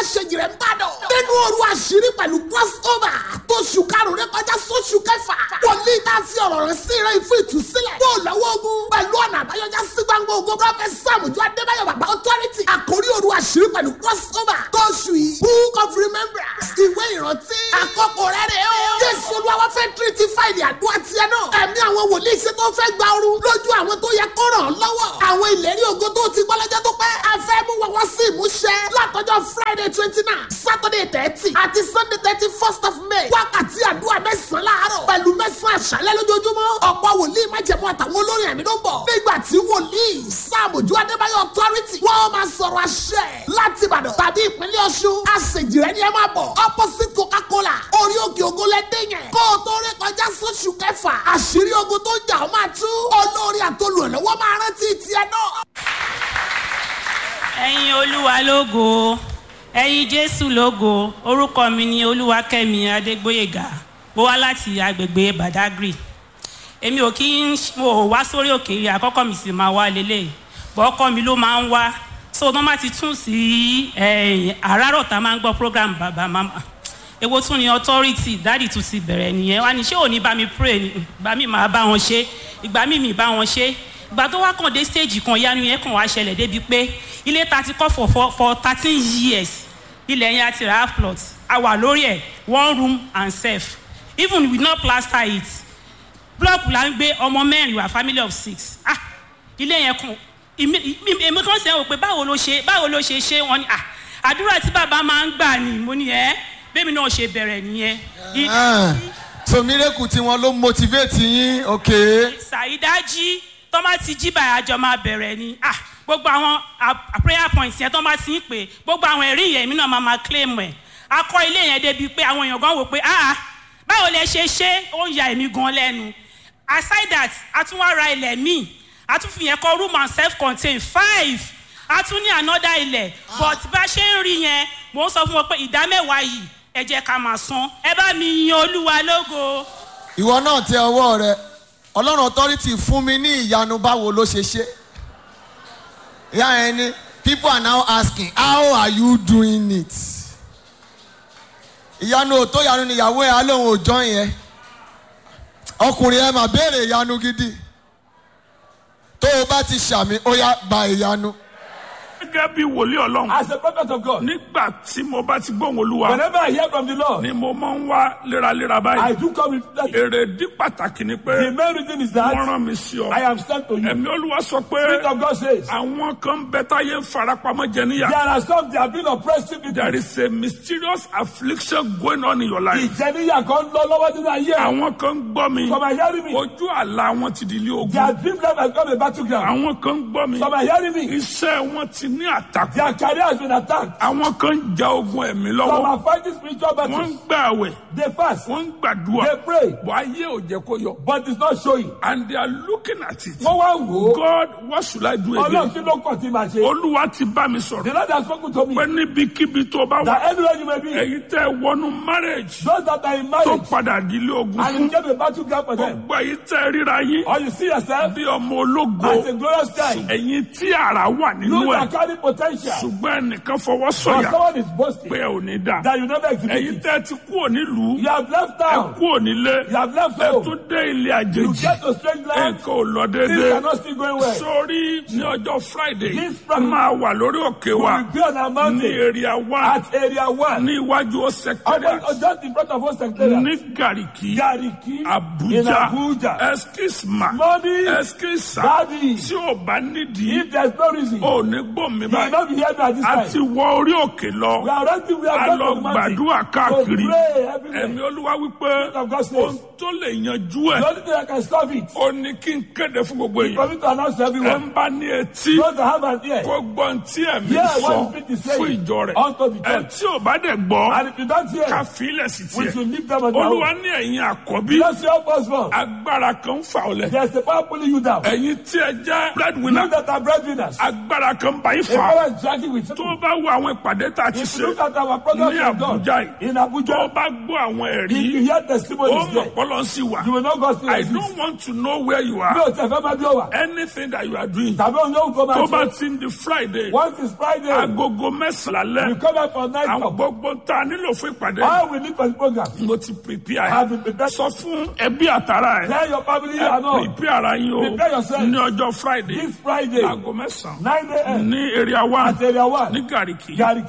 aṣèjì rẹ̀ ń bàdàn. nínú òru àṣírí pẹ̀lú crossover tó ṣù karùn-ún rẹ kọjá sóṣù kẹfà. wòlíì tá a fi ọ̀rọ̀ rẹ̀ sí rẹ̀ fún ìtúsílẹ̀. yóò lọ́wọ́ ogun pẹ̀lú ọ̀nà àbáyọjá sí gbangba ogun prọfẹ̀t sàmùjọ adébáyọ̀ bàbá authority. àkórí òru àṣírí pẹ̀lú crossover tó ṣù yìí. book of remembrance ìwé ìrántí. àkókò rẹ̀ rẹ̀ o. jésù olúwa fẹ́ tírítì fáìlì àdúrà tiẹ̀ náà. ẹ̀mí àwọn wòlíì ṣe tó fẹ́ gba ooru lójú àwọn tó yẹ kó ràn án lọ́wọ́. àwọn ìlérí ògo tó ti gbọ́ lọ́jọ́ tó pẹ́. a fẹ́ mú wọn wá sí ìmúṣẹ. látọjọ́ friday twenty nine saturday thirty àti sunday thirty first of may. wákàtí àdúrà mẹ́sàn-án láàárọ̀ pẹ̀lú mẹ́sàn-án àṣálẹ́ lójoojúmọ́. ọ̀pọ̀ wòlíì májẹ̀mú àtàwọn olórin ẹ̀mí ló ń bọ̀. nígbà tí wòlíì sàmójú adébáyọ̀ authority wọ́n máa sọ̀rọ̀ àṣẹ láti ìbàdàn tàbí ìpínlẹ̀ ọ̀ṣun. àṣejìrẹ́ ni ẹ máa bọ̀ opposite coca-cola orí òkè ògo lẹ́dẹ̀ yẹn. kó o tó rí kọjá sóṣù kẹfà àṣírí ogun tó ń jà ó máa tú. olórí àtolùrànlọ́wọ́ máa rántí tiẹ̀ náà. ẹ̀yin olúwa lógo ẹ̀yin jésù lógo orúkọ mi ni olúwakẹ́mi adégbóyèga mo wá láti agbègbè badagry èmi ò kí ń mo ò wá sórí òkè yìí àkọ́kọ́ mi sì máa wá lélẹ̀ bọ́ ọkọ mi ló máa ń wá so wọ́n bá ti tún sí àràárọ̀ tá a máa ń gbọ́ program bàbá mama èwo tún ni authority dáàdì tún ti bẹ̀rẹ̀ nìyẹn wá ní ṣé òní bá mi pray ni ìgbà mi máa bá wọn ṣe ìgbà mi mi bá wọn ṣe ìgbà tó wá kàn dé stage kan yanu yẹn kàn wá ṣẹlẹ̀ débi pé ilé ta ti kọ́ for for for thirteen years ilẹ̀ yẹn àti half plot a wà lórí ẹ̀ one room and self even we no plaster it block la ń gbé ọmọ mẹ́rin wá family of six ah ilé yẹn kàn èmi kan sẹ́wọ̀n pé báwo ló ṣe báwo ló ṣe ṣe wọ́n ni ah àdúrà tí bàbá máa ń gbà ni mo ní ẹ́ bẹ́ẹ̀mi náà ṣe bẹ̀rẹ̀ nìyẹn. so miracle tí wọn ló motivate yín ok. ṣàìdájí tọ́mà ti jí bàyà àjọ máa bẹ̀rẹ̀ ni ah gbogbo àwọn prayer points yẹn tọ́mà ti ń pè gbogbo àwọn ẹ̀rí yẹn mi náà máa máa claim ẹ̀ akọ ilé yẹn débi pé àwọn èèyàn gan wò pé ah báwo lẹ ṣe ṣe ó ń ya èmi gan lẹ́nu aside that a tún wá ra ilẹ̀ míì a tún fi yẹn kọ́ room and self contained five a tún ní another ilẹ̀ but bá ṣe ń rí yẹn mò ń sọ fún wọn pé ìdá mẹ́wàá yìí ẹ jẹ́ ká máa san ẹ bá mi yin olúwa lógo. ìwọ náà tẹ ọwọ́ rẹ ọlọ́run authority fún mi ní ìyanu báwo ló ṣe ṣe. ìyá yẹn ni people are now asking how are you doing it. ìyanu ò tó ìyanu níyàwó ẹ alóhùn òjọ́ yẹn ọkùnrin ẹ mà béèrè ìyanu gidi tó o bá ti ṣàmì ó yá gba ìyanu. gẹ́gẹ́ bí wòlíì ọlọ́run. As a prophet of God, nígbà tí mo bá ti gbóhùn olúwa whenever I hear from the Lord, ni mo máa ń wá léraléra I báyìí. do come with that. èrèdí pàtàkì ni pé The main reason is wọ́n that rán mi sí ọ. I am sent to you. ẹ̀mí olúwa sọ pé Spirit of God says, àwọn kan ń bẹ táyé ń farapamọ́ jẹ níyà. there are some that have been oppressive people. there is a mysterious affliction going on in your life. Ìjẹniyà kan lọ lọ́wọ́ nínú ayé. àwọn kan ń gbọ́ mi Some are hearing me. ojú àlá wọn ti di ilé Their ogun. dream life has become a battleground. àwọn kan ń gbọ́ mi Some are hearing me. iṣẹ́ wọn ti ní àtakò. Their career has been attacked. àwọn kan ń ja ogun ẹ̀mí Some lọ́wọ́. are fighting spiritual wọ́n ń battles. gbà àwẹ̀ They fast. wọ́n ń gbàdúrà. They pray. bọ́ ayé ò jẹ́ kó yọ. But it's not showing. and they are looking at it. Wọ́n wá wò ó. God what should I do Ọlọ́run again? kí ló kàn tí màá ṣe? olúwa ti bá mi The sọ̀rọ̀. Lord has spoken to me pé níbikíbi tó bá wà. that anywhere you may be, èyí tẹ́ wọnú marriage those that are in tó marriage padà di ilé ogun and fún. it became a battleground for them, gbogbo èyí tẹ́ ríra yín or you see yourself bí ọmọ ológo. as a glorious child, ẹ̀yin tí ara wà nínú you ẹ̀. that carry potential, ṣùgbọ́n ẹnìkan fọwọ́ but sọ̀yà someone is boasting pé ẹ ò ní dà. that you never exhibit ẹ̀yin it. tẹ́ ti kú onílùú. You have left ẹ town, kú onílé. you have left ẹ home, tún dé ilé you àjèjì. get to strange land, nǹkan ò lọ things déédéé. are not still going well. sórí ní ọjọ́ friday This Friday, máa wà lórí òkè We wa will be on our ní mountain area one at area one, ní iwájú Almost secretariat just in front of us, secretariat. ní gariki Gariki, in abuja Abuja. eskisma Money, eskisa Daddy, tí ò bá nídìí if there's no reason, ò ní gbòmí you will báyìí not be here at this a time. ti wọ orí òkè lọ We are ready, we a are lọ going to the mountain. gbàdúrà káàkiri To pray everywhere. ẹ̀mí olúwa wípé of God says, ohun tó lè yanjú The ẹ̀ only thing that can stop it ó ní kí n kéde fún gbogbo for èèyàn me to announce to ẹ̀ everyone. ń bá ní etí Those that have an ear, kó gbọ́n tí ẹ̀mí hear sọ what the Spirit is fún saying ìjọ rẹ̀ unto the ẹ̀ church. tí ò bá dẹ̀ gbọ́ And if you don't ká hear, fílẹ̀ sí we tiẹ̀ should leave them on their olúwa own. ní ẹ̀yin àkọ́bí Bless your firstborn. agbára kan ń fà ọ́ lẹ̀ There's the power pulling you down. ẹ̀yin tí ẹ jẹ́ You breadwinner that are breadwinners. agbára kan bá yín yín A fà father is dragging with tó you. o bá wo àwọn ìpàdé tá a ti If you ṣe look at our program ní we have done Àbújá yìí in tó o Abuja, bá gbọ́ àwọn if you ẹ̀rí hear ó testimonies mọ̀ there, pọ́lọ́ sí wa you will not go still I exist. don't want to know where you Mi are ò tẹ̀ fẹ́ máa bí ó wà. anything that you are doing Tàbí òun yóò kó tó máa bá ṣe. ti ń di Friday Once it's Friday, agogo mẹ́sàn-án we lálẹ́ come out for night àwọn talk. gbogbo tá a nílò fún ìpàdé All we need for the program. mo ti prepare I have been prepared. sọ fún ẹbí àtàrà ẹ Tell your family ẹ and all. prepare ara yín o Prepare yourself. ní ọjọ́ Friday This Friday, aago mẹ́sàn-án 9 a.m. ní area one at area 1, ní Gàríkì Gariki.